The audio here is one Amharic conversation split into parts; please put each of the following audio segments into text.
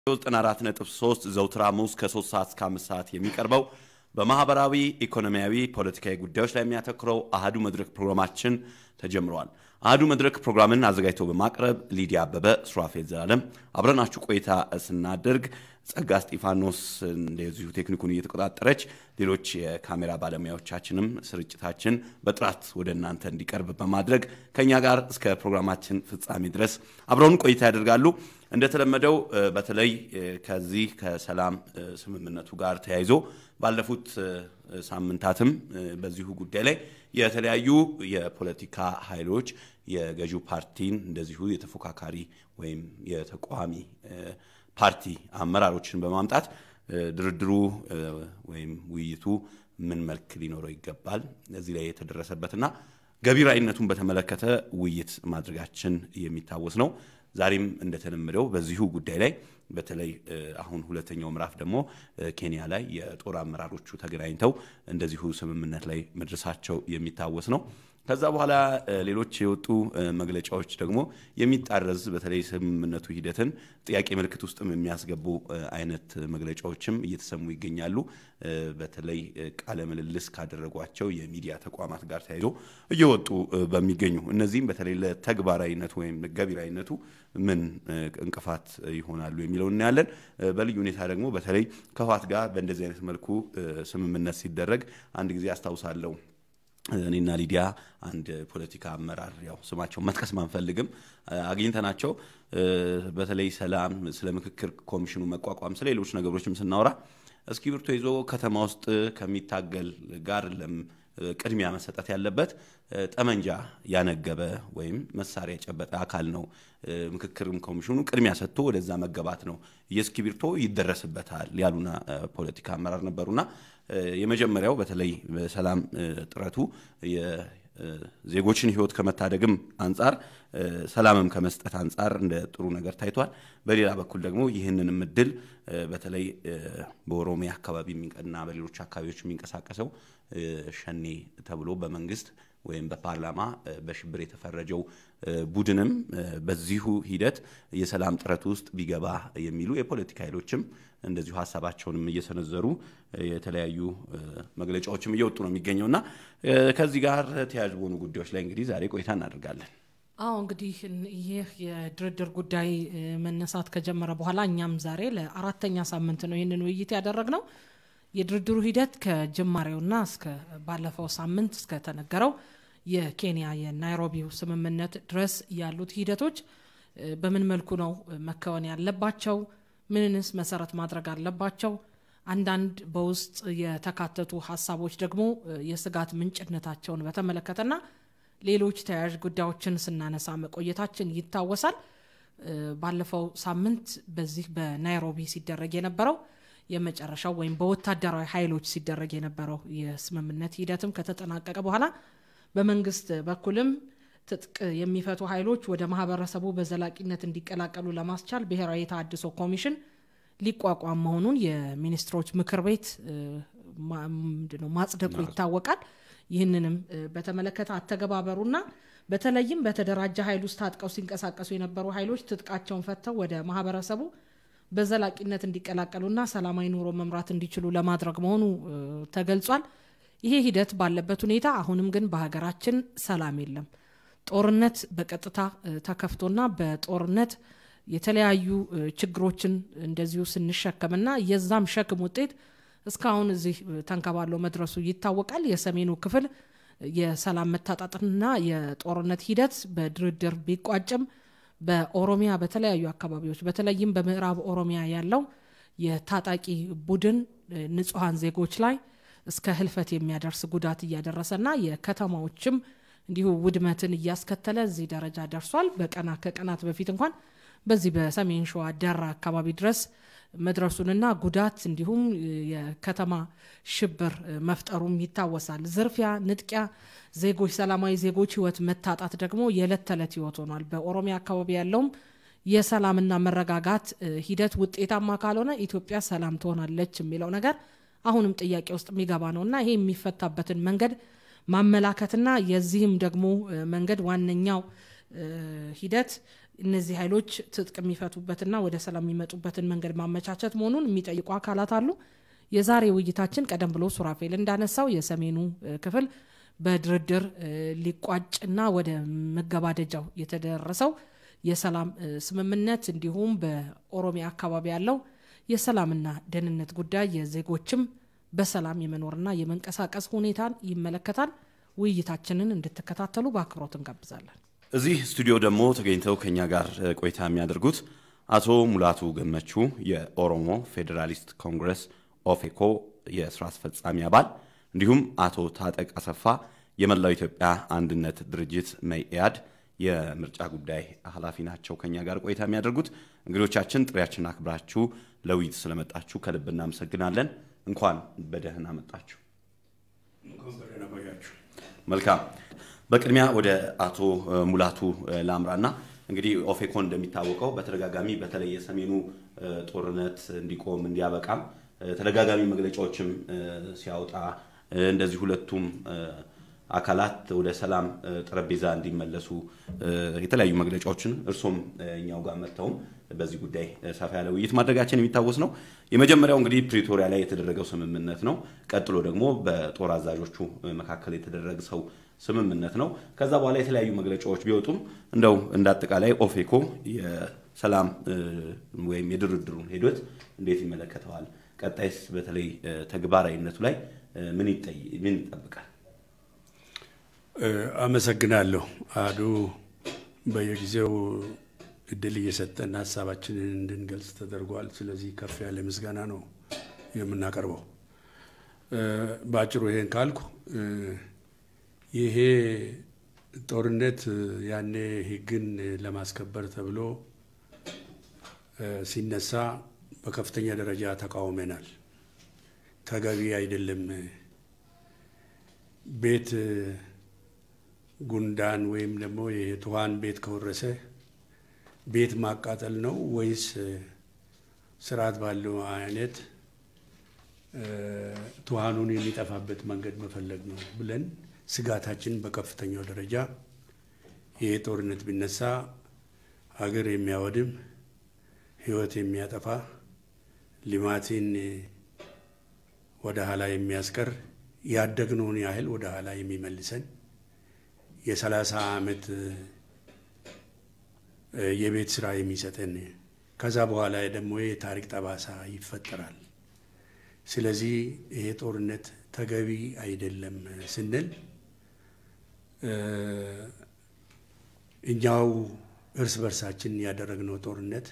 94.3 ዘውትር ሐሙስ ከ3 ሰዓት እስከ 5 ሰዓት የሚቀርበው በማህበራዊ ኢኮኖሚያዊ፣ ፖለቲካዊ ጉዳዮች ላይ የሚያተኩረው አህዱ መድረክ ፕሮግራማችን ተጀምረዋል። አህዱ መድረክ ፕሮግራምን አዘጋጅተው በማቅረብ ሊዲያ አበበ፣ ሱራፌል ዘላለም አብረናችሁ ቆይታ ስናደርግ ጸጋ እስጢፋኖስ እንደዚሁ ቴክኒኩን እየተቆጣጠረች ሌሎች የካሜራ ባለሙያዎቻችንም ስርጭታችን በጥራት ወደ እናንተ እንዲቀርብ በማድረግ ከእኛ ጋር እስከ ፕሮግራማችን ፍጻሜ ድረስ አብረውን ቆይታ ያደርጋሉ። እንደተለመደው በተለይ ከዚህ ከሰላም ስምምነቱ ጋር ተያይዞ ባለፉት ሳምንታትም በዚሁ ጉዳይ ላይ የተለያዩ የፖለቲካ ኃይሎች የገዢው ፓርቲን እንደዚሁ የተፎካካሪ ወይም የተቃዋሚ ፓርቲ አመራሮችን በማምጣት ድርድሩ ወይም ውይይቱ ምን መልክ ሊኖረው ይገባል እዚህ ላይ የተደረሰበትና ገቢራዊነቱን በተመለከተ ውይይት ማድረጋችን የሚታወስ ነው። ዛሬም እንደተለመደው በዚሁ ጉዳይ ላይ በተለይ አሁን ሁለተኛው ምዕራፍ ደግሞ ኬንያ ላይ የጦር አመራሮቹ ተገናኝተው እንደዚሁ ስምምነት ላይ መድረሳቸው የሚታወስ ነው። ከዛ በኋላ ሌሎች የወጡ መግለጫዎች ደግሞ የሚጣረዝ በተለይ ስምምነቱ ሂደትን ጥያቄ ምልክት ውስጥም የሚያስገቡ አይነት መግለጫዎችም እየተሰሙ ይገኛሉ። በተለይ ቃለ ምልልስ ካደረጓቸው የሚዲያ ተቋማት ጋር ተያይዞ እየወጡ በሚገኙ እነዚህም በተለይ ለተግባራዊነቱ ወይም ገቢራዊነቱ ምን እንቅፋት ይሆናሉ የሚለው እናያለን። በልዩ ሁኔታ ደግሞ በተለይ ከህወሓት ጋር በእንደዚህ አይነት መልኩ ስምምነት ሲደረግ አንድ ጊዜ አስታውሳለሁ እኔና ሊዲያ አንድ ፖለቲካ አመራር ያው ስማቸውን መጥቀስ ማንፈልግም አግኝተናቸው በተለይ ሰላም፣ ስለ ምክክር ኮሚሽኑ መቋቋም፣ ስለ ሌሎች ነገሮችም ስናወራ እስክሪብቶ ይዞ ከተማ ውስጥ ከሚታገል ጋር ቅድሚያ መሰጠት ያለበት ጠመንጃ ያነገበ ወይም መሳሪያ የጨበጠ አካል ነው። ምክክርም ኮሚሽኑ ቅድሚያ ሰጥቶ ወደዛ መገባት ነው። የእስክሪብቶ ይደረስበታል ያሉና ፖለቲካ አመራር ነበሩና የመጀመሪያው በተለይ በሰላም ጥረቱ የዜጎችን ሕይወት ከመታደግም አንጻር ሰላምም ከመስጠት አንጻር እንደ ጥሩ ነገር ታይቷል። በሌላ በኩል ደግሞ ይህንንም እድል በተለይ በኦሮሚያ አካባቢ እና በሌሎች አካባቢዎች የሚንቀሳቀሰው ሸኔ ተብሎ በመንግስት ወይም በፓርላማ በሽብር የተፈረጀው ቡድንም በዚሁ ሂደት የሰላም ጥረት ውስጥ ቢገባ የሚሉ የፖለቲካ ኃይሎችም እንደዚሁ ሀሳባቸውንም እየሰነዘሩ የተለያዩ መግለጫዎችም እየወጡ ነው የሚገኘው እና ከዚህ ጋር ተያያዥ በሆኑ ጉዳዮች ላይ እንግዲህ ዛሬ ቆይታ እናደርጋለን። አዎ እንግዲህ ይህ የድርድር ጉዳይ መነሳት ከጀመረ በኋላ እኛም ዛሬ ለአራተኛ ሳምንት ነው ይህንን ውይይት ያደረግነው። የድርድሩ ሂደት ከጅማሬውና እስከ ባለፈው ሳምንት እስከተነገረው የኬንያ የናይሮቢው ስምምነት ድረስ ያሉት ሂደቶች በምን መልኩ ነው መከወን ያለባቸው? ምንንስ መሰረት ማድረግ አለባቸው? አንዳንድ በውስጥ የተካተቱ ሀሳቦች ደግሞ የስጋት ምንጭነታቸውን በተመለከተና ሌሎች ተያያዥ ጉዳዮችን ስናነሳ መቆየታችን ይታወሳል። ባለፈው ሳምንት በዚህ በናይሮቢ ሲደረግ የነበረው የመጨረሻው ወይም በወታደራዊ ኃይሎች ሲደረግ የነበረው የስምምነት ሂደትም ከተጠናቀቀ በኋላ በመንግስት በኩልም ትጥቅ የሚፈቱ ኃይሎች ወደ ማህበረሰቡ በዘላቂነት እንዲቀላቀሉ ለማስቻል ብሔራዊ የተሃድሶ ኮሚሽን ሊቋቋም መሆኑን የሚኒስትሮች ምክር ቤት ማጽደቁ ይታወቃል። ይህንንም በተመለከተ አተገባበሩና በተለይም በተደራጀ ኃይል ውስጥ ታጥቀው ሲንቀሳቀሱ የነበሩ ኃይሎች ትጥቃቸውን ፈተው ወደ ማህበረሰቡ በዘላቂነት እንዲቀላቀሉና ሰላማዊ ኑሮ መምራት እንዲችሉ ለማድረግ መሆኑ ተገልጿል። ይሄ ሂደት ባለበት ሁኔታ አሁንም ግን በሀገራችን ሰላም የለም። ጦርነት በቀጥታ ተከፍቶና በጦርነት የተለያዩ ችግሮችን እንደዚሁ ስንሸከምና የዛም ሸክም ውጤት እስካሁን እዚህ ተንከባሎ መድረሱ ይታወቃል። የሰሜኑ ክፍል የሰላም መታጣጥና የጦርነት ሂደት በድርድር ቢቋጭም በኦሮሚያ በተለያዩ አካባቢዎች በተለይም በምዕራብ ኦሮሚያ ያለው የታጣቂ ቡድን ንጹሐን ዜጎች ላይ እስከ ህልፈት የሚያደርስ ጉዳት እያደረሰና የከተማዎችም እንዲሁ ውድመትን እያስከተለ እዚህ ደረጃ ደርሷል። በቀና ከቀናት በፊት እንኳን በዚህ በሰሜን ሸዋ ደራ አካባቢ ድረስ መድረሱንና ጉዳት እንዲሁም የከተማ ሽብር መፍጠሩም ይታወሳል። ዝርፊያ፣ ንጥቂያ፣ ዜጎች ሰላማዊ ዜጎች ህይወት መታጣት ደግሞ የዕለት ተዕለት ህይወት ሆኗል። በኦሮሚያ አካባቢ ያለውም የሰላምና መረጋጋት ሂደት ውጤታማ ካልሆነ ኢትዮጵያ ሰላም ትሆናለች የሚለው ነገር አሁንም ጥያቄ ውስጥ የሚገባ ነው እና ይሄ የሚፈታበትን መንገድ ማመላከትና የዚህም ደግሞ መንገድ ዋነኛው ሂደት እነዚህ ኃይሎች ትጥቅ የሚፈቱበትና ወደ ሰላም የሚመጡበትን መንገድ ማመቻቸት መሆኑን የሚጠይቁ አካላት አሉ። የዛሬ ውይይታችን ቀደም ብሎ ሱራፌል እንዳነሳው የሰሜኑ ክፍል በድርድር ሊቋጭና ወደ መገባደጃው የተደረሰው የሰላም ስምምነት እንዲሁም በኦሮሚያ አካባቢ ያለው የሰላምና ደህንነት ጉዳይ የዜጎችም በሰላም የመኖርና የመንቀሳቀስ ሁኔታን ይመለከታል። ውይይታችንን እንድትከታተሉ በአክብሮት እንጋብዛለን። እዚህ ስቱዲዮ ደግሞ ተገኝተው ከኛ ጋር ቆይታ የሚያደርጉት አቶ ሙላቱ ገመቹ የኦሮሞ ፌዴራሊስት ኮንግረስ ኦፌኮ የስራ አስፈጻሚ አባል እንዲሁም አቶ ታጠቅ አሰፋ የመላው ኢትዮጵያ አንድነት ድርጅት መኢአድ የምርጫ ጉዳይ ኃላፊ ናቸው። ከኛ ጋር ቆይታ የሚያደርጉት እንግዶቻችን ጥሪያችን አክብራችሁ ለውይይት ስለመጣችሁ ከልብ እናመሰግናለን። እንኳን በደህና መጣችሁ። መልካም። በቅድሚያ ወደ አቶ ሙላቱ ላምራና እንግዲህ ኦፌኮ እንደሚታወቀው በተደጋጋሚ በተለይ የሰሜኑ ጦርነት እንዲቆም እንዲያበቃም ተደጋጋሚ መግለጫዎችም ሲያወጣ እንደዚህ ሁለቱም አካላት ወደ ሰላም ጠረጴዛ እንዲመለሱ የተለያዩ መግለጫዎችን እርሶም እኛው ጋር መጥተውም በዚህ ጉዳይ ሰፋ ያለ ውይይት ማድረጋችን የሚታወስ ነው። የመጀመሪያው እንግዲህ ፕሪቶሪያ ላይ የተደረገው ስምምነት ነው። ቀጥሎ ደግሞ በጦር አዛዦቹ መካከል የተደረገ ሰው ስምምነት ነው። ከዛ በኋላ የተለያዩ መግለጫዎች ቢወጡም እንደው እንደ አጠቃላይ ኦፌኮ የሰላም ወይም የድርድሩን ሂደት እንዴት ይመለከተዋል? ቀጣይስ በተለይ ተግባራዊነቱ ላይ ምን ይጠብቃል? አመሰግናለሁ አዱ በየጊዜው እድል እየሰጠን ሀሳባችንን እንድንገልጽ ተደርጓል። ስለዚህ ከፍ ያለ ምስጋና ነው የምናቀርበው። በአጭሩ ይሄን ካልኩ ይሄ ጦርነት ያኔ ሕግን ለማስከበር ተብሎ ሲነሳ በከፍተኛ ደረጃ ተቃውመናል። ተገቢ አይደለም። ቤት ጉንዳን ወይም ደግሞ የትኋን ቤት ከወረሰ ቤት ማቃጠል ነው ወይስ ስርዓት ባለው አይነት ትኋኑን የሚጠፋበት መንገድ መፈለግ ነው ብለን ስጋታችን በከፍተኛው ደረጃ ይሄ ጦርነት ቢነሳ ሀገር የሚያወድም ህይወት የሚያጠፋ ልማትን ወደ ኋላ የሚያስቀር ያደግነውን ያህል ወደ ኋላ የሚመልሰን የሰላሳ ዓመት የቤት ስራ የሚሰጠን ከዛ በኋላ ደግሞ የታሪክ ጠባሳ ይፈጠራል። ስለዚህ ይሄ ጦርነት ተገቢ አይደለም ስንል እኛው እርስ በርሳችን ያደረግነው ጦርነት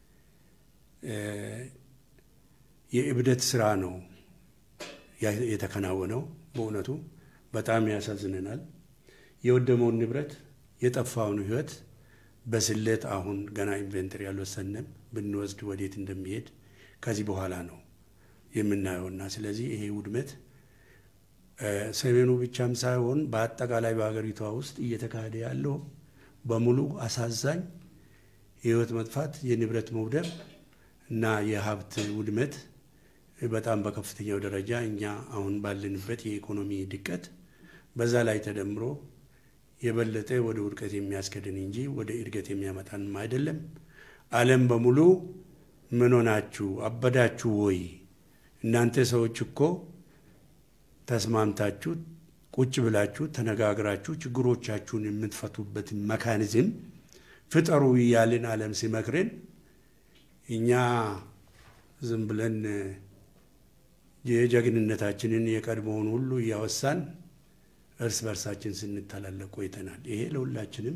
የእብደት ስራ ነው የተከናወነው። በእውነቱ በጣም ያሳዝነናል። የወደመውን ንብረት የጠፋውን ህይወት በስሌት አሁን ገና ኢንቨንተሪ ያልወሰንም ብንወስድ ወዴት እንደሚሄድ ከዚህ በኋላ ነው የምናየውና ስለዚህ ይሄ ውድመት ሰሜኑ ብቻም ሳይሆን በአጠቃላይ በሀገሪቷ ውስጥ እየተካሄደ ያለው በሙሉ አሳዛኝ የህይወት መጥፋት፣ የንብረት መውደም እና የሀብት ውድመት በጣም በከፍተኛው ደረጃ እኛ አሁን ባለንበት የኢኮኖሚ ድቀት በዛ ላይ ተደምሮ የበለጠ ወደ ውድቀት የሚያስከድን እንጂ ወደ እድገት የሚያመጣንም አይደለም። ዓለም በሙሉ ምን ሆናችሁ አበዳችሁ ወይ? እናንተ ሰዎች እኮ ተስማምታችሁ ቁጭ ብላችሁ ተነጋግራችሁ ችግሮቻችሁን የምትፈቱበትን መካኒዝም ፍጠሩ እያልን ዓለም ሲመክርን እኛ ዝም ብለን የጀግንነታችንን የቀድሞውን ሁሉ እያወሳን እርስ በርሳችን ስንተላለቅ ቆይተናል። ይሄ ለሁላችንም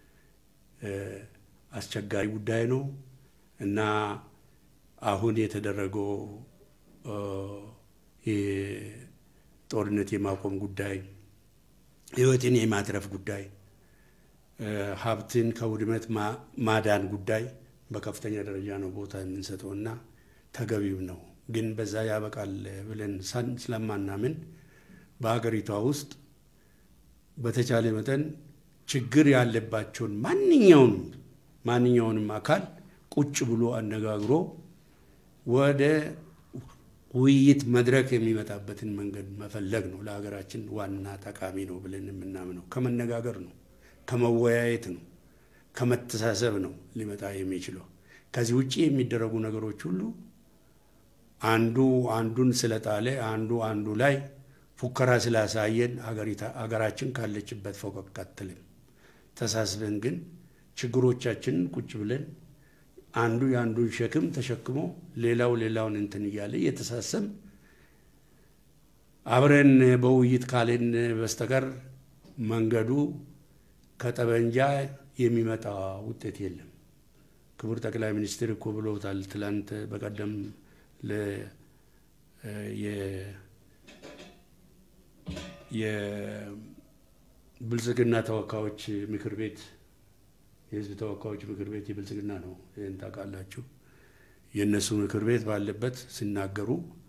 አስቸጋሪ ጉዳይ ነው እና አሁን የተደረገው ጦርነት የማቆም ጉዳይ፣ ህይወትን የማትረፍ ጉዳይ፣ ሀብትን ከውድመት ማዳን ጉዳይ በከፍተኛ ደረጃ ነው ቦታ የምንሰጠው እና ተገቢው ነው። ግን በዛ ያበቃል ብለን ስለማናምን በሀገሪቷ ውስጥ በተቻለ መጠን ችግር ያለባቸውን ማንኛውንም ማንኛውንም አካል ቁጭ ብሎ አነጋግሮ ወደ ውይይት መድረክ የሚመጣበትን መንገድ መፈለግ ነው ለሀገራችን ዋና ጠቃሚ ነው ብለን የምናምነው። ከመነጋገር ነው፣ ከመወያየት ነው፣ ከመተሳሰብ ነው ሊመጣ የሚችለው። ከዚህ ውጭ የሚደረጉ ነገሮች ሁሉ አንዱ አንዱን ስለጣለ አንዱ አንዱ ላይ ፉከራ ስላሳየን አገራችን ካለችበት ፈቀቅ አትልም። ተሳስበን ግን ችግሮቻችንን ቁጭ ብለን አንዱ የአንዱን ሸክም ተሸክሞ ሌላው ሌላውን እንትን እያለ እየተሳሰብ አብረን በውይይት ካልን በስተቀር መንገዱ ከጠበንጃ የሚመጣ ውጤት የለም። ክቡር ጠቅላይ ሚኒስትር እኮ ብለውታል። ትላንት በቀደም የብልጽግና ተወካዮች ምክር ቤት የህዝብ ተወካዮች ምክር ቤት የብልጽግና ነው፣ ይህን ታውቃላችሁ። የእነሱ ምክር ቤት ባለበት ሲናገሩ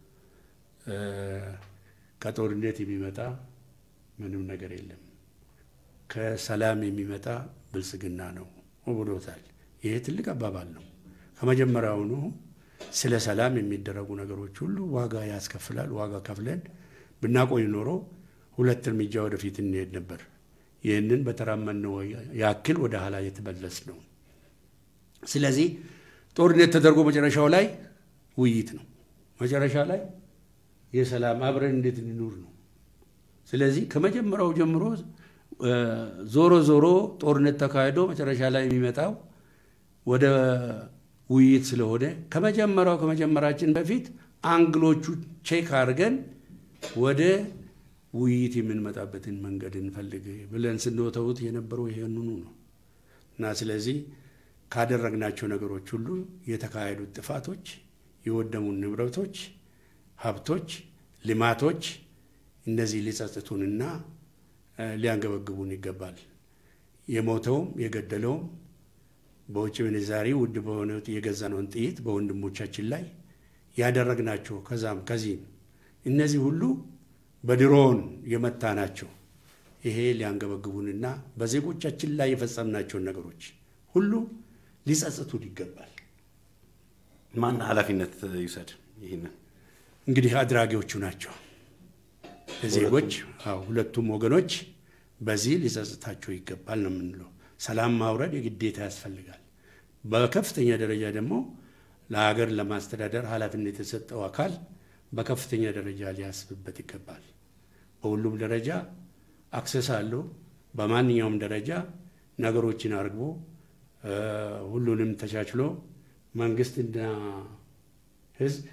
ከጦርነት የሚመጣ ምንም ነገር የለም፣ ከሰላም የሚመጣ ብልጽግና ነው ብሎታል። ይሄ ትልቅ አባባል ነው። ከመጀመሪያውኑ ስለ ሰላም የሚደረጉ ነገሮች ሁሉ ዋጋ ያስከፍላል። ዋጋ ከፍለን ብናቆይ ኖሮ ሁለት እርምጃ ወደፊት እንሄድ ነበር። ይህንን በተራመድነው ያክል ወደ ኋላ የተመለስ ነው። ስለዚህ ጦርነት ተደርጎ መጨረሻው ላይ ውይይት ነው። መጨረሻ ላይ የሰላም አብረን እንዴት እንኑር ነው። ስለዚህ ከመጀመሪያው ጀምሮ ዞሮ ዞሮ ጦርነት ተካሂዶ መጨረሻ ላይ የሚመጣው ወደ ውይይት ስለሆነ ከመጀመሪያው ከመጀመራችን በፊት አንግሎቹ ቼክ አድርገን ወደ ውይይት የምንመጣበትን መንገድ እንፈልግ ብለን ስንወተውት የነበረው ይሄንኑ ነው እና ስለዚህ ካደረግናቸው ነገሮች ሁሉ የተካሄዱት ጥፋቶች፣ የወደሙን ንብረቶች፣ ሀብቶች፣ ልማቶች እነዚህ ሊጸጽቱንና ሊያንገበግቡን ይገባል። የሞተውም የገደለውም በውጭ ምንዛሪ ውድ በሆነ የገዛነውን ጥይት በወንድሞቻችን ላይ ያደረግናቸው ከዛም ከዚህም እነዚህ ሁሉ በድሮን የመታ ናቸው። ይሄ ሊያንገበግቡንና በዜጎቻችን ላይ የፈጸምናቸውን ነገሮች ሁሉ ሊጸጽቱን ይገባል። ማን ኃላፊነት ይውሰድ? ይህንን እንግዲህ አድራጊዎቹ ናቸው ዜጎች። ሁለቱም ወገኖች በዚህ ሊጸጽታቸው ይገባል ነው የምንለው። ሰላም ማውረድ የግዴታ ያስፈልጋል። በከፍተኛ ደረጃ ደግሞ ለሀገር ለማስተዳደር ኃላፊነት የተሰጠው አካል በከፍተኛ ደረጃ ሊያስብበት ይገባል። በሁሉም ደረጃ አክሰስ አለው። በማንኛውም ደረጃ ነገሮችን አርግቦ ሁሉንም ተቻችሎ መንግስትና ሕዝብ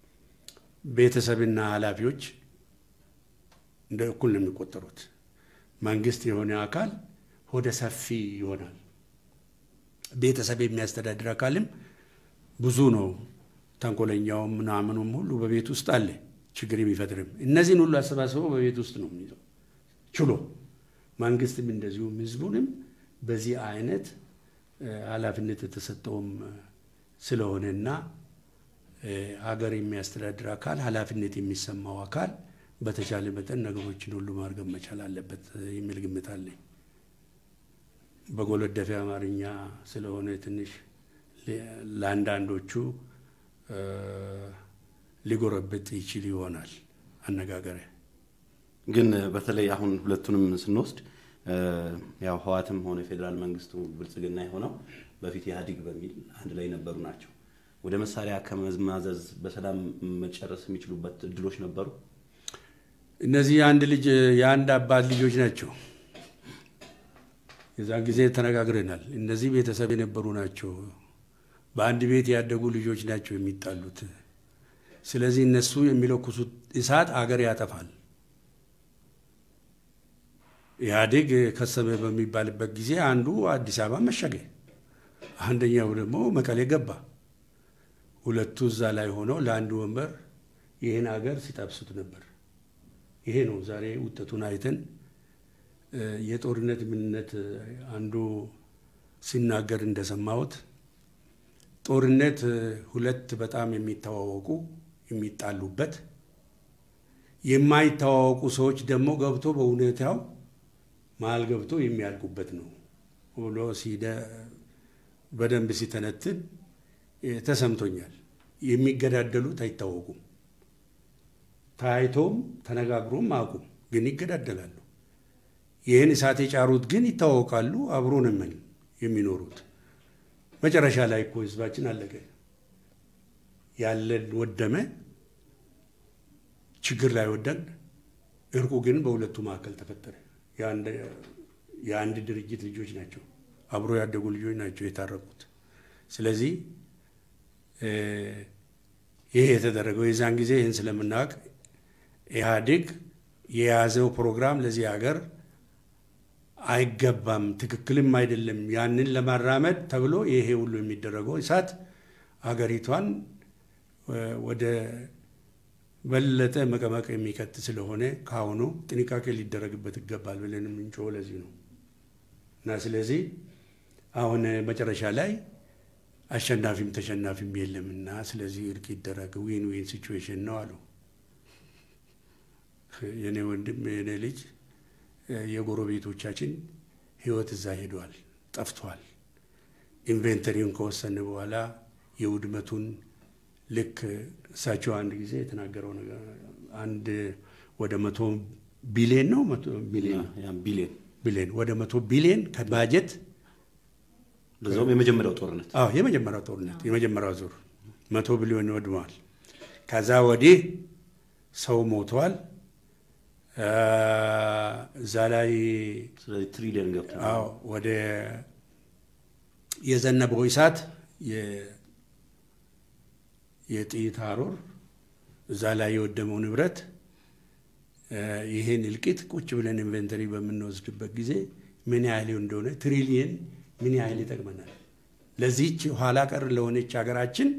ቤተሰብና ኃላፊዎች እንደ እኩል ነው የሚቆጠሩት። መንግስት የሆነ አካል ሆደ ሰፊ ይሆናል። ቤተሰብ የሚያስተዳድር አካልም ብዙ ነው። ተንኮለኛውም ምናምኑም ሁሉ በቤት ውስጥ አለ፣ ችግር የሚፈጥርም እነዚህን ሁሉ አሰባስበው በቤት ውስጥ ነው የሚይዘው ችሎ። መንግስትም እንደዚሁም ህዝቡንም በዚህ አይነት ኃላፊነት የተሰጠውም ስለሆነና ሀገር የሚያስተዳድር አካል ኃላፊነት የሚሰማው አካል በተቻለ መጠን ነገሮችን ሁሉ ማርገብ መቻል አለበት የሚል ግምት አለኝ። በጎለደፊ አማርኛ ስለሆነ ትንሽ ለአንዳንዶቹ ሊጎረብጥ ይችል ይሆናል አነጋገር። ግን በተለይ አሁን ሁለቱንም ስንወስድ ያው ህዋትም ሆነ ፌዴራል መንግስቱ ብልጽግና የሆነው በፊት ኢህአዲግ በሚል አንድ ላይ የነበሩ ናቸው። ወደ መሳሪያ ከመማዘዝ በሰላም መጨረስ የሚችሉበት እድሎች ነበሩ። እነዚህ የአንድ ልጅ የአንድ አባት ልጆች ናቸው። የዛን ጊዜ ተነጋግረናል። እነዚህ ቤተሰብ የነበሩ ናቸው። በአንድ ቤት ያደጉ ልጆች ናቸው የሚጣሉት። ስለዚህ እነሱ የሚለኩሱት እሳት አገር ያጠፋል። ኢህአዴግ ከሰመ በሚባልበት ጊዜ አንዱ አዲስ አበባ መሸገ፣ አንደኛው ደግሞ መቀሌ ገባ። ሁለቱ እዛ ላይ ሆነው ለአንድ ወንበር ይህን አገር ሲጠብሱት ነበር። ይሄ ነው ዛሬ ውጤቱን አይተን የጦርነት ምንነት አንዱ ሲናገር እንደሰማሁት ጦርነት ሁለት በጣም የሚተዋወቁ የሚጣሉበት የማይተዋወቁ ሰዎች ደግሞ ገብቶ በሁኔታው መሀል ገብቶ የሚያልቁበት ነው ብሎ በደንብ ሲተነትን ተሰምቶኛል። የሚገዳደሉት አይታወቁም። ታይቶም ተነጋግሮም አቁም ግን ይገዳደላሉ። ይህን እሳት የጫሩት ግን ይታወቃሉ። አብሮ ነው ምን የሚኖሩት። መጨረሻ ላይ እኮ ህዝባችን አለቀ፣ ያለን ወደመ፣ ችግር ላይ ወደን። እርቁ ግን በሁለቱ መካከል ተፈጠረ። የአንድ ድርጅት ልጆች ናቸው፣ አብሮ ያደጉ ልጆች ናቸው የታረቁት። ስለዚህ ይሄ የተደረገው የዛን ጊዜ ይህን ስለምናውቅ ኢህአዴግ የያዘው ፕሮግራም ለዚህ ሀገር አይገባም፣ ትክክልም አይደለም። ያንን ለማራመድ ተብሎ ይሄ ሁሉ የሚደረገው እሳት አገሪቷን ወደ በለጠ መቀመቅ የሚከት ስለሆነ ከአሁኑ ጥንቃቄ ሊደረግበት ይገባል ብለን የምንጮኸው ለዚህ ነው እና ስለዚህ አሁን መጨረሻ ላይ አሸናፊም ተሸናፊም የለምና ስለዚህ እርቅ ይደረግ፣ ዊን ዊን ሲቹዌሽን ነው አሉ። የኔ ወንድም የኔ ልጅ የጎረቤቶቻችን ህይወት እዛ ሄዷል፣ ጠፍቷል። ኢንቬንተሪውን ከወሰን በኋላ የውድመቱን ልክ እሳቸው አንድ ጊዜ የተናገረው ነገር አንድ ወደ መቶ ቢሊየን ነው ቢሊየን ቢሊየን ወደ መቶ ቢሊየን ከባጀት ለዛውም የመጀመሪያው ጦርነት አዎ የመጀመሪያው ጦርነት የመጀመሪያው ዙር መቶ ቢሊዮን ወድመዋል። ከዛ ወዲህ ሰው ሞተዋል። እዛ ላይ ስለዚህ ትሪሊየን ገብተናል። አዎ ወደ የዘነበው እሳት የጥይት ሀሮር እዛ ላይ የወደመው ንብረት ይህን እልቂት ቁጭ ብለን ኢንቨንተሪ በምንወስድበት ጊዜ ምን ያህል እንደሆነ ትሪሊየን ምን ያህል ይጠቅመናል። ለዚህች ኋላ ቀር ለሆነች ሀገራችን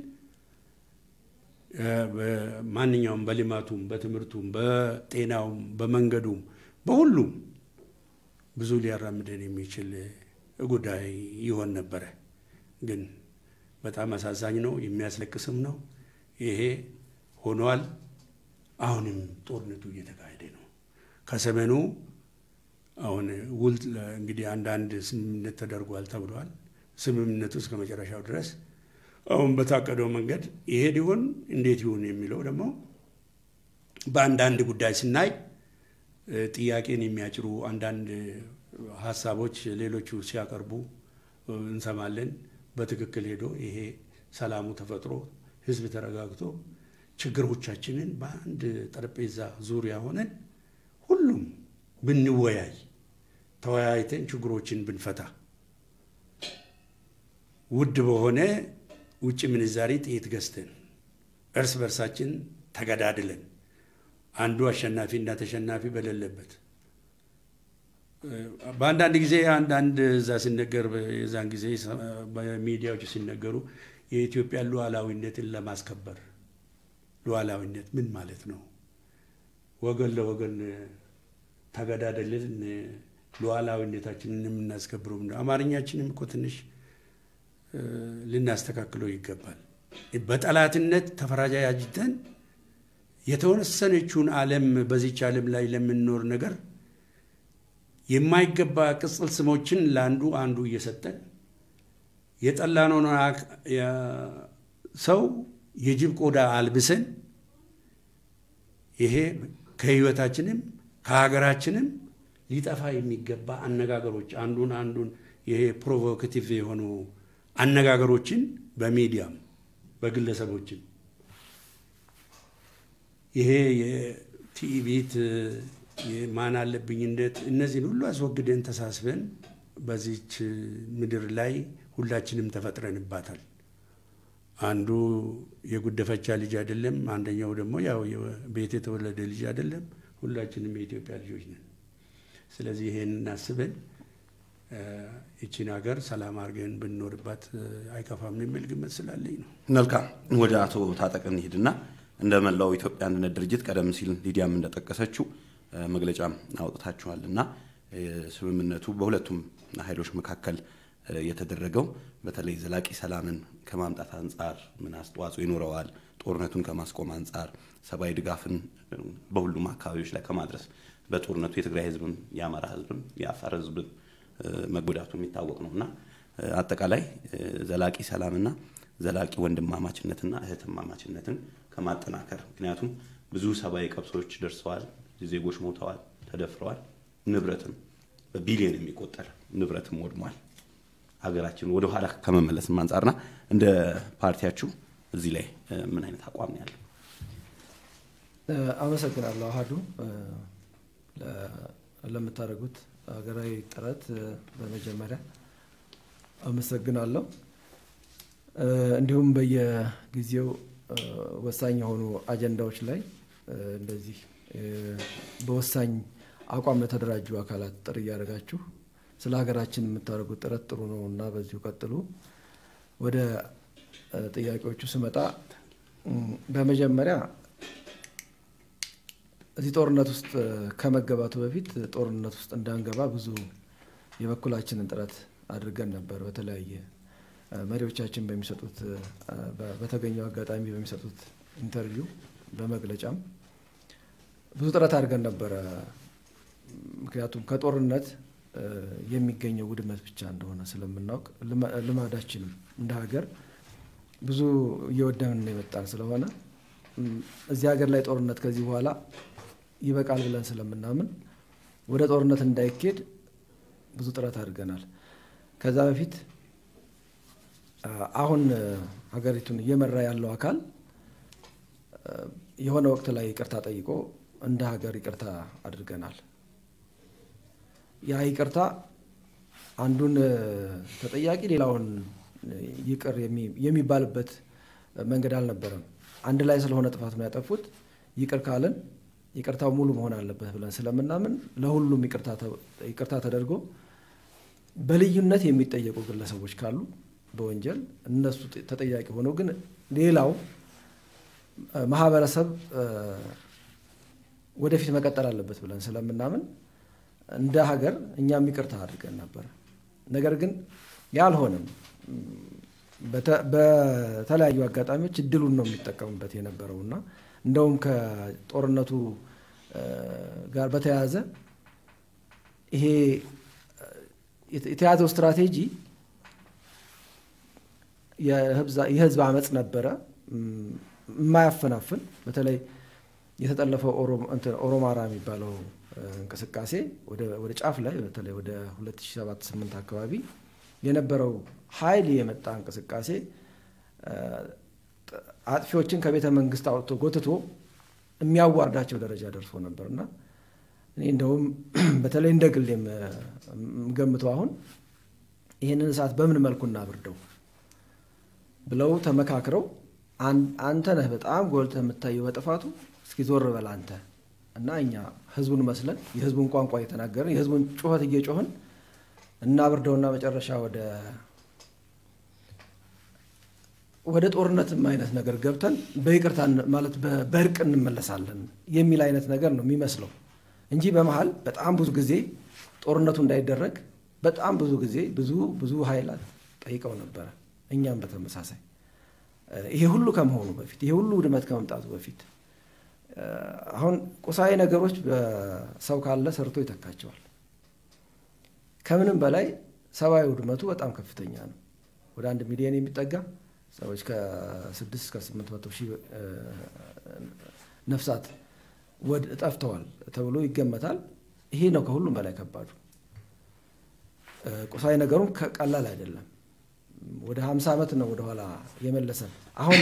ማንኛውም በልማቱም፣ በትምህርቱም፣ በጤናውም፣ በመንገዱም፣ በሁሉም ብዙ ሊያራምደን የሚችል ጉዳይ ይሆን ነበረ። ግን በጣም አሳዛኝ ነው፣ የሚያስለቅስም ነው። ይሄ ሆኗል። አሁንም ጦርነቱ እየተካሄደ ነው። ከሰሜኑ አሁን ውል እንግዲህ አንዳንድ ስምምነት ተደርጓል ተብሏል። ስምምነቱ እስከ መጨረሻው ድረስ አሁን በታቀደው መንገድ ይሄድ ይሆን እንዴት ይሁን የሚለው ደግሞ በአንዳንድ ጉዳይ ስናይ ጥያቄን የሚያጭሩ አንዳንድ ሀሳቦች ሌሎቹ ሲያቀርቡ እንሰማለን። በትክክል ሄዶ ይሄ ሰላሙ ተፈጥሮ ህዝብ ተረጋግቶ ችግሮቻችንን በአንድ ጠረጴዛ ዙሪያ ሆነን ሁሉም ብንወያይ ተወያይተን ችግሮችን ብንፈታ ውድ በሆነ ውጭ ምንዛሪ ጥይት ገዝተን እርስ በርሳችን ተገዳድለን አንዱ አሸናፊ እና ተሸናፊ በሌለበት በአንዳንድ ጊዜ አንዳንድ እዛ ሲነገር የዛን ጊዜ በሚዲያዎች ሲነገሩ የኢትዮጵያ ሉዓላዊነትን ለማስከበር ሉዓላዊነት ምን ማለት ነው? ወገን ለወገን ተገዳደልን ሉዓላዊነታችንን የምናስከብረው አማርኛችንም እኮ ትንሽ ልናስተካክለው ይገባል። በጠላትነት ተፈራጃጅተን የተወሰነችውን ዓለም በዚች ዓለም ላይ ለምንኖር ነገር የማይገባ ቅጽል ስሞችን ለአንዱ አንዱ እየሰጠን የጠላነውን ሰው የጅብ ቆዳ አልብሰን ይሄ ከህይወታችንም ከሀገራችንም ሊጠፋ የሚገባ አነጋገሮች አንዱን አንዱን ይሄ ፕሮቮካቲቭ የሆኑ አነጋገሮችን በሚዲያም በግለሰቦችም ይሄ የቲቪት የማን አለብኝነት እነዚህን ሁሉ አስወግደን ተሳስበን በዚች ምድር ላይ ሁላችንም ተፈጥረንባታል። አንዱ የጉደፈቻ ልጅ አይደለም፣ አንደኛው ደግሞ ያው ቤት የተወለደ ልጅ አይደለም። ሁላችንም የኢትዮጵያ ልጆች ነን። ስለዚህ ይሄን አስበን ይቺን ሀገር ሰላም አድርገን ብንኖርባት አይከፋም የሚል ግምት ስላለኝ ነው። መልካም ወደ አቶ ታጠቅ እንሂድና እንደ መላው ኢትዮጵያ አንድነት ድርጅት ቀደም ሲል ሊዲያም እንደጠቀሰችው መግለጫም አውጥታችኋል እና ስምምነቱ በሁለቱም ኃይሎች መካከል የተደረገው በተለይ ዘላቂ ሰላምን ከማምጣት አንጻር ምን አስተዋጽኦ ይኖረዋል፣ ጦርነቱን ከማስቆም አንጻር ሰብአዊ ድጋፍን በሁሉም አካባቢዎች ላይ ከማድረስ በጦርነቱ የትግራይ ህዝብም የአማራ ህዝብም የአፋር ህዝብም መጎዳቱ የሚታወቅ ነው እና አጠቃላይ ዘላቂ ሰላምና ዘላቂ ወንድማማችነትና እህትማማችነትን ከማጠናከር ምክንያቱም ብዙ ሰብአዊ ቀብሶች ደርሰዋል፣ ዜጎች ሞተዋል፣ ተደፍረዋል፣ ንብረትም በቢሊዮን የሚቆጠር ንብረትም ወድሟል። ሀገራችን ወደ ኋላ ከመመለስም አንጻርና እንደ ፓርቲያችሁ እዚህ ላይ ምን አይነት አቋም ነው ያለው? አመሰግናለሁ አሀዱ ለምታደርጉት ሀገራዊ ጥረት በመጀመሪያ አመሰግናለሁ። እንዲሁም በየጊዜው ወሳኝ የሆኑ አጀንዳዎች ላይ እንደዚህ በወሳኝ አቋም ለተደራጁ አካላት ጥሪ እያደረጋችሁ ስለ ሀገራችን የምታደርጉት ጥረት ጥሩ ነው እና በዚሁ ቀጥሉ። ወደ ጥያቄዎቹ ስመጣ በመጀመሪያ እዚህ ጦርነት ውስጥ ከመገባቱ በፊት ጦርነት ውስጥ እንዳንገባ ብዙ የበኩላችንን ጥረት አድርገን ነበር። በተለያየ መሪዎቻችን በሚሰጡት በተገኘው አጋጣሚ በሚሰጡት ኢንተርቪው በመግለጫም ብዙ ጥረት አድርገን ነበረ። ምክንያቱም ከጦርነት የሚገኘው ውድመት ብቻ እንደሆነ ስለምናውቅ ልማዳችንም እንደ ሀገር ብዙ እየወደምን የመጣን ስለሆነ እዚህ ሀገር ላይ ጦርነት ከዚህ በኋላ ይበቃል ብለን ስለምናምን ወደ ጦርነት እንዳይኬድ ብዙ ጥረት አድርገናል። ከዛ በፊት አሁን ሀገሪቱን እየመራ ያለው አካል የሆነ ወቅት ላይ ይቅርታ ጠይቆ እንደ ሀገር ይቅርታ አድርገናል። ያ ይቅርታ አንዱን ተጠያቂ ሌላውን ይቅር የሚባልበት መንገድ አልነበረም። አንድ ላይ ስለሆነ ጥፋት ነው ያጠፉት። ይቅር ካለን ይቅርታው ሙሉ መሆን አለበት ብለን ስለምናምን ለሁሉም ይቅርታ ተደርጎ በልዩነት የሚጠየቁ ግለሰቦች ካሉ በወንጀል እነሱ ተጠያቂ ሆነው ግን ሌላው ማህበረሰብ ወደፊት መቀጠል አለበት ብለን ስለምናምን እንደ ሀገር እኛም ይቅርታ አድርገን ነበር። ነገር ግን ያልሆነም በተለያዩ አጋጣሚዎች እድሉን ነው የሚጠቀሙበት የነበረው እና እንደውም ከጦርነቱ ጋር በተያያዘ ይሄ የተያዘው ስትራቴጂ የህዝብ አመፅ ነበረ የማያፈናፍን በተለይ የተጠለፈው ኦሮማራ የሚባለው እንቅስቃሴ ወደ ጫፍ ላይ በተለይ ወደ 2007/8 አካባቢ የነበረው ኃይል የመጣ እንቅስቃሴ አጥፊዎችን ከቤተ መንግስት አውጥቶ ጎትቶ የሚያዋርዳቸው ደረጃ ደርሶ ነበር እና እኔ እንደውም በተለይ እንደ ግል የምገምተው አሁን ይህንን እሳት በምን መልኩ እናብርደው ብለው ተመካክረው አንተ ነህ በጣም ጎልተህ የምታየው በጥፋቱ እስኪ ዞር በል አንተ እና እኛ ህዝቡን መስለን የህዝቡን ቋንቋ እየተናገርን የህዝቡን ጩኸት እየጮህን እናብርደውና መጨረሻ ወደ ወደ ጦርነትም አይነት ነገር ገብተን በይቅርታ ማለት በእርቅ እንመለሳለን የሚል አይነት ነገር ነው የሚመስለው እንጂ በመሀል በጣም ብዙ ጊዜ ጦርነቱ እንዳይደረግ በጣም ብዙ ጊዜ ብዙ ብዙ ኃይላት ጠይቀው ነበረ። እኛም በተመሳሳይ ይሄ ሁሉ ከመሆኑ በፊት ይሄ ሁሉ ውድመት ከመምጣቱ በፊት አሁን ቁሳዊ ነገሮች ሰው ካለ ሰርቶ ይተካቸዋል። ከምንም በላይ ሰብአዊ ውድመቱ በጣም ከፍተኛ ነው። ወደ አንድ ሚሊዮን የሚጠጋ ሰዎች ከስድስት እስከ ስምንት መቶ ሺህ ነፍሳት ወድ ጠፍተዋል ተብሎ ይገመታል። ይሄ ነው ከሁሉም በላይ ከባዱ። ቁሳዊ ነገሩም ቀላል አይደለም። ወደ ሀምሳ ዓመት ነው ወደኋላ የመለሰን። አሁን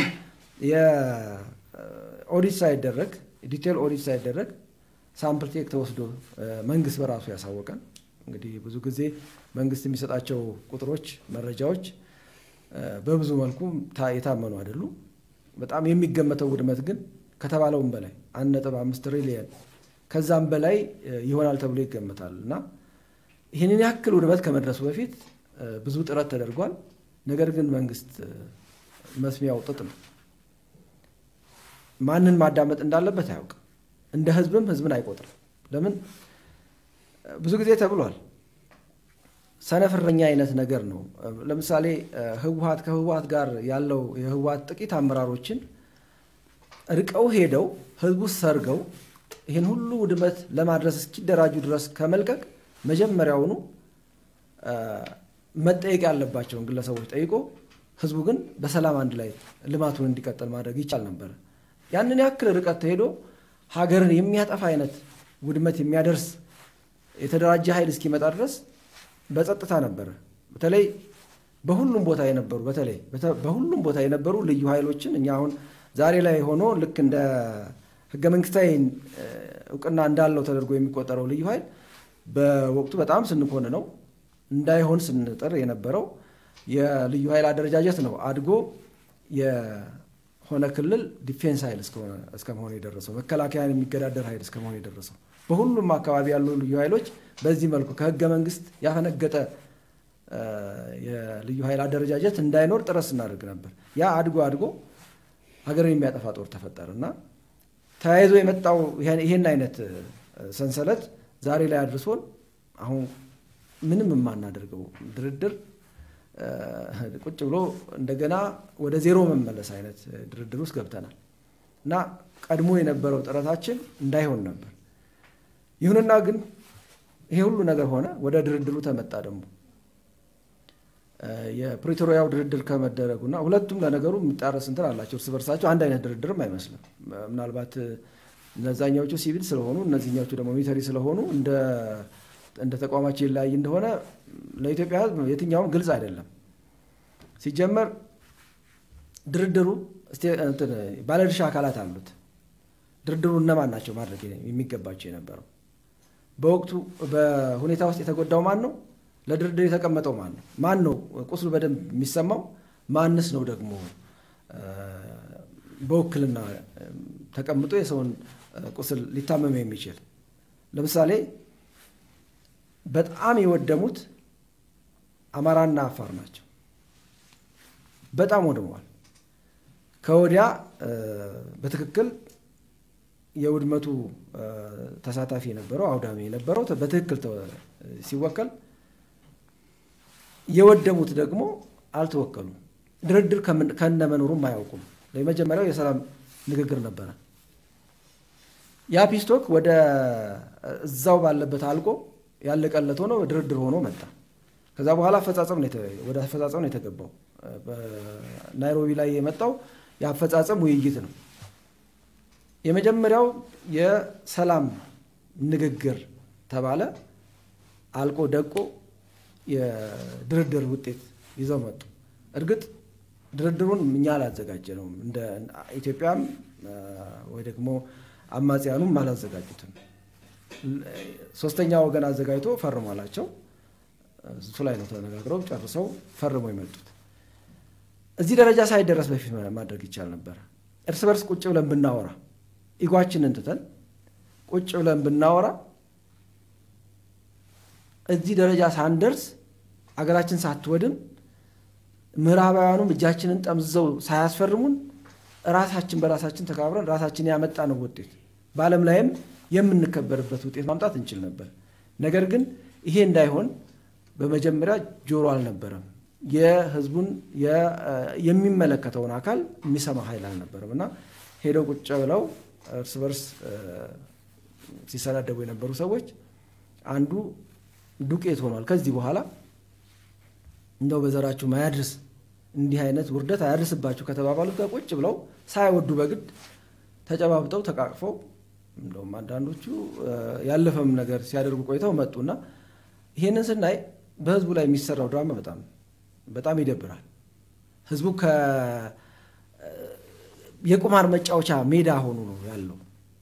የኦዲት ሳይደረግ ዲቴል ኦዲት ሳይደረግ ሳምፕል ቴክ ተወስዶ መንግስት በራሱ ያሳወቀን እንግዲህ ብዙ ጊዜ መንግስት የሚሰጣቸው ቁጥሮች፣ መረጃዎች በብዙ መልኩ የታመኑ አይደሉም። በጣም የሚገመተው ውድመት ግን ከተባለውም በላይ አንድ ነጥብ አምስት ትሪሊየን ከዛም በላይ ይሆናል ተብሎ ይገመታል እና ይህንን ያክል ውድመት ከመድረሱ በፊት ብዙ ጥረት ተደርጓል። ነገር ግን መንግስት መስሚያው ጥጥ ነው። ማንን ማዳመጥ እንዳለበት አያውቅም። እንደ ህዝብም ህዝብን አይቆጥርም። ለምን ብዙ ጊዜ ተብሏል። ሰነፍረኛ አይነት ነገር ነው። ለምሳሌ ህወሀት ከህወሀት ጋር ያለው የህወሀት ጥቂት አመራሮችን ርቀው ሄደው ህዝቡ ሰርገው ይህን ሁሉ ውድመት ለማድረስ እስኪደራጁ ድረስ ከመልቀቅ መጀመሪያውኑ መጠየቅ ያለባቸውን ግለሰቦች ጠይቆ ህዝቡ ግን በሰላም አንድ ላይ ልማቱን እንዲቀጥል ማድረግ ይቻል ነበር። ያንን ያክል ርቀት ተሄዶ ሀገርን የሚያጠፋ አይነት ውድመት የሚያደርስ የተደራጀ ኃይል እስኪመጣ ድረስ በጸጥታ ነበረ። በተለይ በሁሉም ቦታ የነበሩ በተለይ በሁሉም ቦታ የነበሩ ልዩ ኃይሎችን እኛ አሁን ዛሬ ላይ ሆኖ ልክ እንደ ህገ መንግስታዊ እውቅና እንዳለው ተደርጎ የሚቆጠረው ልዩ ኃይል በወቅቱ በጣም ስንኮን ነው እንዳይሆን ስንጥር የነበረው የልዩ ኃይል አደረጃጀት ነው አድጎ የሆነ ክልል ዲፌንስ ኃይል እስከ መሆን የደረሰው መከላከያን የሚገዳደር ኃይል እስከ መሆን የደረሰው በሁሉም አካባቢ ያሉ ልዩ ኃይሎች በዚህ መልኩ ከህገ መንግስት ያፈነገጠ የልዩ ኃይል አደረጃጀት እንዳይኖር ጥረት ስናደርግ ነበር። ያ አድጎ አድጎ ሀገርን የሚያጠፋ ጦር ተፈጠረ እና ተያይዞ የመጣው ይሄን አይነት ሰንሰለት ዛሬ ላይ አድርሶን አሁን ምንም የማናደርገው ድርድር ቁጭ ብሎ እንደገና ወደ ዜሮ መመለስ አይነት ድርድር ውስጥ ገብተናል እና ቀድሞ የነበረው ጥረታችን እንዳይሆን ነበር። ይሁንና ግን ይሄ ሁሉ ነገር ሆነ፣ ወደ ድርድሩ ተመጣ። ደግሞ የፕሪቶሪያው ድርድር ከመደረጉና ሁለቱም ለነገሩ የሚጣረስ እንትን አላቸው እርስ በርሳቸው አንድ አይነት ድርድርም አይመስልም። ምናልባት እነዛኛዎቹ ሲቪል ስለሆኑ እነዚህኛዎቹ ደግሞ ሚሊተሪ ስለሆኑ እንደ ተቋማቸው ይለያይ እንደሆነ ለኢትዮጵያ ሕዝብ የትኛውም ግልጽ አይደለም። ሲጀመር ድርድሩ ባለድርሻ አካላት አሉት። ድርድሩ እነማን ናቸው ማድረግ የሚገባቸው የነበረው? በወቅቱ በሁኔታ ውስጥ የተጎዳው ማን ነው? ለድርድር የተቀመጠው ማን ነው? ማን ነው ቁስሉ በደንብ የሚሰማው? ማንስ ነው ደግሞ በውክልና ተቀምጦ የሰውን ቁስል ሊታመም የሚችል? ለምሳሌ በጣም የወደሙት አማራና አፋር ናቸው። በጣም ወድመዋል። ከወዲያ በትክክል የውድመቱ ተሳታፊ የነበረው አውዳሚ የነበረው በትክክል ሲወከል፣ የወደሙት ደግሞ አልተወከሉም። ድርድር ከነመኖሩም አያውቁም። የመጀመሪያው የሰላም ንግግር ነበረ። ያ ፒስቶክ ወደ እዛው ባለበት አልቆ ያለቀለት ሆኖ ድርድር ሆኖ መጣ። ከዛ በኋላ አፈጻጸም ወደ አፈጻጸም ነው የተገባው። ናይሮቢ ላይ የመጣው የአፈጻጸም ውይይት ነው። የመጀመሪያው የሰላም ንግግር ተባለ። አልቆ ደቆ የድርድር ውጤት ይዘው መጡ። እርግጥ ድርድሩን እኛ አላዘጋጀ ነው እንደ ኢትዮጵያም ወይ ደግሞ አማጽያኑም አላዘጋጁትም። ሶስተኛ ወገን አዘጋጅቶ ፈርሟላቸው እሱ ላይ ነው ተነጋግረው ጨርሰው ፈርመው የመጡት። እዚህ ደረጃ ሳይደረስ በፊት ማድረግ ይቻል ነበር። እርስ በርስ ቁጭ ብለን ብናወራ ኢጓችንን ትተን ቁጭ ብለን ብናወራ እዚህ ደረጃ ሳንደርስ አገራችን ሳትወድም ምዕራባውያኑም እጃችንን ጠምዝዘው ሳያስፈርሙን ራሳችን በራሳችን ተካብረን ራሳችን ያመጣ ነው ውጤት በዓለም ላይም የምንከበርበት ውጤት ማምጣት እንችል ነበር። ነገር ግን ይሄ እንዳይሆን በመጀመሪያ ጆሮ አልነበረም። የህዝቡን የሚመለከተውን አካል የሚሰማ ኃይል አልነበረም እና ሄደው ቁጭ ብለው እርስ በርስ ሲሰዳደቡ የነበሩ ሰዎች አንዱ ዱቄት ሆኗል። ከዚህ በኋላ እንደው በዘራችሁ ማያድርስ እንዲህ አይነት ውርደት አያድርስባችሁ ከተባባሉት ጋር ቁጭ ብለው ሳይወዱ በግድ ተጨባብጠው ተቃቅፈው እንደውም አንዳንዶቹ ያለፈም ነገር ሲያደርጉ ቆይተው መጡና ይሄንን ስናይ በህዝቡ ላይ የሚሰራው ድራማ በጣም በጣም ይደብራል። ህዝቡ የቁማር መጫወቻ ሜዳ ሆኖ ነው ያለው።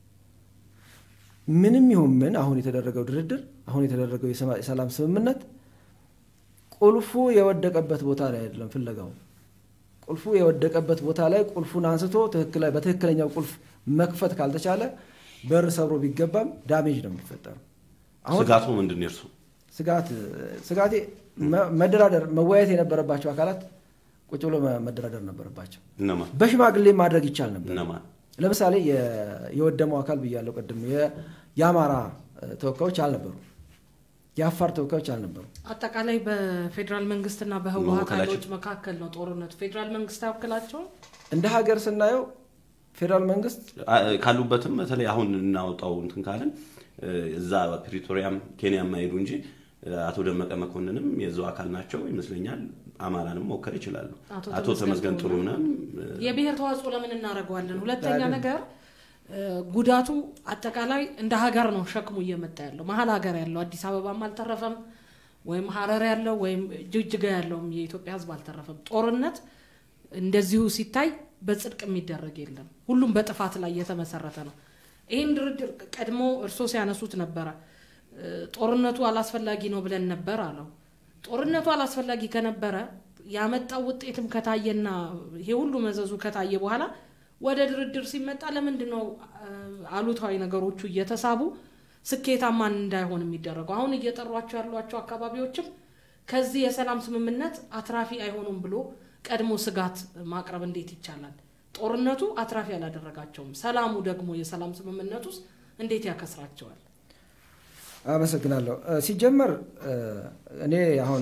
ምንም ይሁን ምን አሁን የተደረገው ድርድር አሁን የተደረገው የሰላም ስምምነት ቁልፉ የወደቀበት ቦታ ላይ አይደለም ፍለጋው። ቁልፉ የወደቀበት ቦታ ላይ ቁልፉን አንስቶ በትክክለኛው ቁልፍ መክፈት ካልተቻለ በር ሰብሮ ቢገባም ዳሜጅ ነው የሚፈጠረው። ስጋቱ ምንድን ነው? እርሱ ስጋት ስጋቴ መደራደር መወያየት የነበረባቸው አካላት ቁጭ ብሎ መደራደር ነበረባቸው። እነማን በሽማግሌ ማድረግ ይቻል ነበር። እነማን? ለምሳሌ የወደመው አካል ብያለው ቅድም የአማራ ተወካዮች አልነበሩ፣ የአፋር ተወካዮች አልነበሩ። አጠቃላይ በፌዴራል መንግስትና በህወሀት መወከላቸው- ኃይሎች መካከል ነው ጦርነቱ። ፌዴራል መንግስት አይወክላቸውም። እንደ ሀገር ስናየው ፌዴራል መንግስት አ- ካሉበትም በተለይ አሁን እናወጣው እንትን ካለን እ፣ እዛ ፕሪቶሪያም ኬንያ የማይሄዱ እንጂ እ፣ አቶ ደመቀ መኮንንም የዛው አካል ናቸው ይመስለኛል። አማራንም መወከል ይችላሉ። አቶ አቶ ተመስገን ተመስገን ጥሩነህ ጥሩነህም እ፣ የብሔር ተዋጽኦ ለምን እናደርገዋለን? ሁለተኛ አይደለም። ነገር እ፣ ጉዳቱ አጠቃላይ እንደ ሀገር ነው ሸክሙ እየመጣ ያለው መሀል ሀገር ያለው አዲስ አበባም አልተረፈም፣ ወይም ሀረር ያለው ወይም ጅግጅጋ ያለውም የኢትዮጵያ ሕዝብ አልተረፈም። ጦርነት እንደዚሁ ሲታይ በጽድቅ የሚደረግ የለም። ሁሉም በጥፋት ላይ የተመሰረተ ነው። ይህን ድርድር ቀድሞ እርሶ ሲያነሱት ነበረ። ጦርነቱ አላስፈላጊ ነው ብለን ነበር አለው። ጦርነቱ አላስፈላጊ ከነበረ ያመጣው ውጤትም ከታየና ይሄ ሁሉ መዘዙ ከታየ በኋላ ወደ ድርድር ሲመጣ ለምንድን ነው አሉታዊ ነገሮቹ እየተሳቡ ስኬታማን እንዳይሆን የሚደረገው? አሁን እየጠሯቸው ያሏቸው አካባቢዎችም ከዚህ የሰላም ስምምነት አትራፊ አይሆኑም ብሎ ቀድሞ ስጋት ማቅረብ እንዴት ይቻላል? ጦርነቱ አትራፊ አላደረጋቸውም። ሰላሙ ደግሞ የሰላም ስምምነት ውስጥ እንዴት ያከስራቸዋል? አመሰግናለሁ። ሲጀመር እኔ አሁን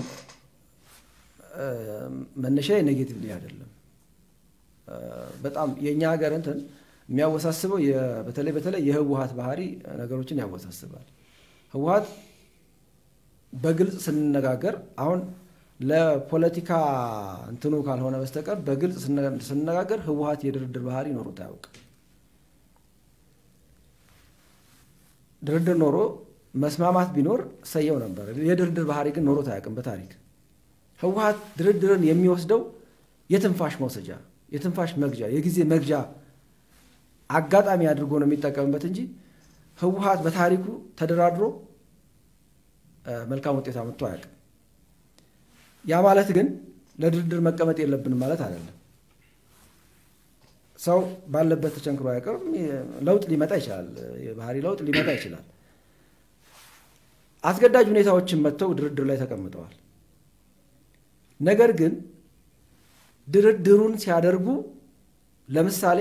መነሻ ኔጌቲቭ አይደለም። በጣም የእኛ ሀገር እንትን የሚያወሳስበው በተለይ በተለይ የህወሀት ባህሪ ነገሮችን ያወሳስባል። ህወሀት በግልጽ ስንነጋገር አሁን ለፖለቲካ እንትኑ ካልሆነ በስተቀር በግልጽ ስንነጋገር ህወሀት የድርድር ባህሪ ኖሮት አያውቅም። ድርድር ኖሮ መስማማት ቢኖር ሰየው ነበር። የድርድር ባህሪ ግን ኖሮት አያውቅም በታሪክ ህወሀት ድርድርን የሚወስደው የትንፋሽ መውሰጃ፣ የትንፋሽ መግጃ፣ የጊዜ መግጃ አጋጣሚ አድርጎ ነው የሚጠቀምበት እንጂ ህወሀት በታሪኩ ተደራድሮ መልካም ውጤት አምጥቶ አያውቅም። ያ ማለት ግን ለድርድር መቀመጥ የለብንም ማለት አይደለም። ሰው ባለበት ተቸንክሮ አያውቅም። ለውጥ ሊመጣ ይችላል። የባህሪ ለውጥ ሊመጣ ይችላል። አስገዳጅ ሁኔታዎችን መጥተው ድርድር ላይ ተቀምጠዋል። ነገር ግን ድርድሩን ሲያደርጉ ለምሳሌ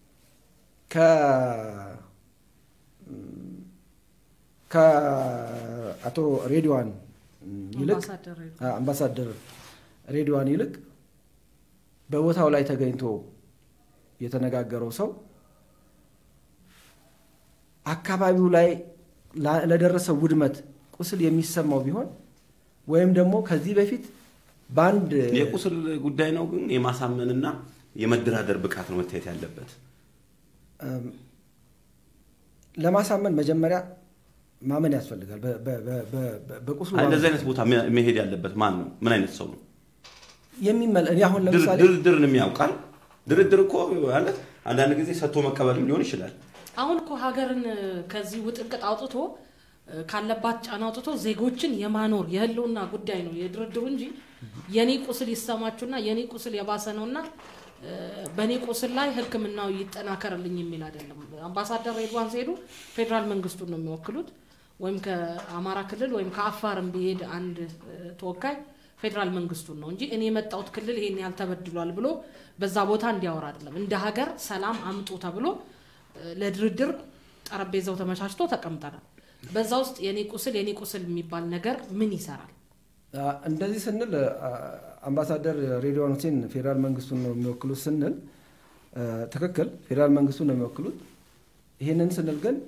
ከአቶ ሬድዋን ይልቅ አምባሳደር ሬድዋን ይልቅ በቦታው ላይ ተገኝቶ የተነጋገረው ሰው አካባቢው ላይ ለደረሰው ውድመት ቁስል የሚሰማው ቢሆን ወይም ደግሞ ከዚህ በፊት በአንድ የቁስል ጉዳይ ነው፣ ግን የማሳመንና የመደራደር ብቃት ነው መታየት ያለበት። ለማሳመን መጀመሪያ ማመን ያስፈልጋል። በቁስሉ እንደዚህ አይነት ቦታ መሄድ ያለበት ማን ነው? ምን አይነት ሰው ነው? የሚመለ እኔ አሁን ለምሳሌ ድርድርን የሚያውቃል። ድርድር እኮ ማለት አንዳንድ ጊዜ ሰጥቶ መቀበልም ሊሆን ይችላል። አሁን እኮ ሀገርን ከዚህ ውጥንቅጥ አውጥቶ ካለባት ጫና አውጥቶ ዜጎችን የማኖር የህልውና ጉዳይ ነው የድርድሩ እንጂ የኔ ቁስል ይሰማችሁና የኔ ቁስል የባሰ ነውና በእኔ ቁስል ላይ ሕክምናው ይጠናከርልኝ የሚል አይደለም። አምባሳደር ሬድዋን ሲሄዱ ፌዴራል መንግስቱን ነው የሚወክሉት። ወይም ከአማራ ክልል ወይም ከአፋርም ቢሄድ አንድ ተወካይ ፌዴራል መንግስቱን ነው እንጂ እኔ የመጣሁት ክልል ይሄን ያህል ተበድሏል ብሎ በዛ ቦታ እንዲያወራ አይደለም። እንደ ሀገር ሰላም አምጡ ተብሎ ለድርድር ጠረጴዛው ተመቻችቶ ተቀምጠናል። በዛ ውስጥ የኔ ቁስል የኔ ቁስል የሚባል ነገር ምን ይሰራል? እንደዚህ ስንል አምባሳደር ሬድዋን ሁሴን ፌዴራል መንግስቱን ነው የሚወክሉት ስንል ትክክል፣ ፌዴራል መንግስቱን ነው የሚወክሉት። ይህንን ስንል ግን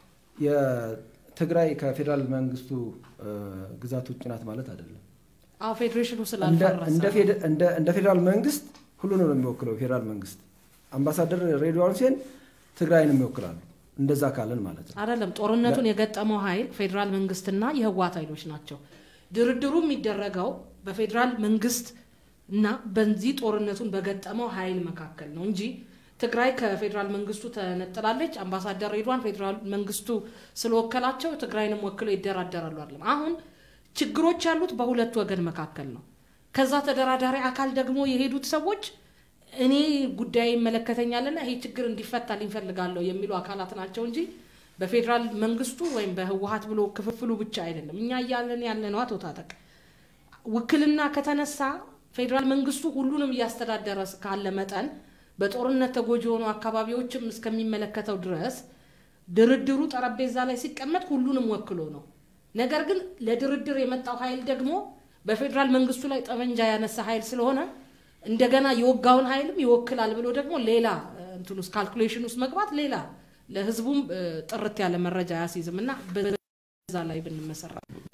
የትግራይ ከፌዴራል መንግስቱ ግዛት ውጭ ናት ማለት አይደለም። አዎ ፌዴሬሽኑ ስላልፈረሰ እንደ ፌዴራል መንግስት ሁሉንም ነው የሚወክለው ፌዴራል መንግስት። አምባሳደር ሬድዋን ሁሴን ትግራይንም ይወክላሉ። እንደዛ ካለን ማለት ነው አይደለም። ጦርነቱን የገጠመው ኃይል ፌዴራል መንግስትና የህወሓት ኃይሎች ናቸው። ድርድሩ የሚደረገው በፌዴራል መንግስት እና በዚህ ጦርነቱን በገጠመው ኃይል መካከል ነው እንጂ ትግራይ ከፌዴራል መንግስቱ ተነጥላለች። አምባሳደር ሬድዋን ፌዴራል መንግስቱ ስለወከላቸው ትግራይንም ወክለው ይደራደራሉ አይደለም። አሁን ችግሮች ያሉት በሁለት ወገን መካከል ነው። ከዛ ተደራዳሪ አካል ደግሞ የሄዱት ሰዎች እኔ ጉዳይ ይመለከተኛልና ይሄ ችግር እንዲፈታ ሊንፈልጋለሁ የሚሉ አካላት ናቸው እንጂ በፌዴራል መንግስቱ ወይም በህወሓት ብሎ ክፍፍሉ ብቻ አይደለም። እኛ እያለን ያለነው አቶ ታጠቅ ውክልና ከተነሳ ፌዴራል መንግስቱ ሁሉንም እያስተዳደረ ካለ መጠን በጦርነት ተጎጂ የሆኑ አካባቢዎችም እስከሚመለከተው ድረስ ድርድሩ ጠረጴዛ ላይ ሲቀመጥ ሁሉንም ወክሎ ነው። ነገር ግን ለድርድር የመጣው ኃይል ደግሞ በፌዴራል መንግስቱ ላይ ጠመንጃ ያነሳ ኃይል ስለሆነ እንደገና የወጋውን ኃይልም ይወክላል ብሎ ደግሞ ሌላ እንትን ውስጥ ካልኩሌሽን ውስጥ መግባት ሌላ ለህዝቡም ጥርት ያለ መረጃ አያስይዝም እና በዛ ላይ ብንመሰራ